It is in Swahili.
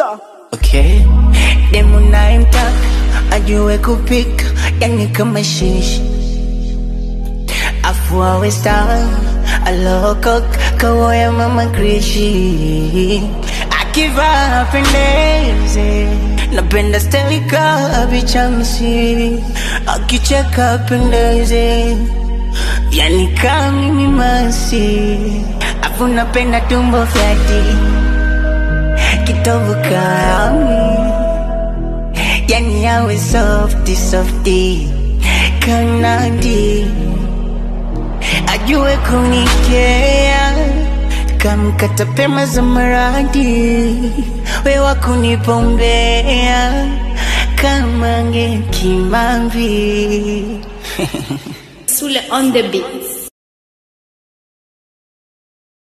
Okay. Demu nayemtaka ajue kupika, yani kama shishi, afu awe star alokok kawoya mama krishi, akivaa apendeze, napenda steli ka bichamsi, akicheka apendeze, yani kama mimi masi, afu napenda tumbo fyati kitovu kami yani yawe softi softi kanadi ajue kunikea kamkata pema za maradi wewa kunipombea kama nge kimambi Sule on the beat.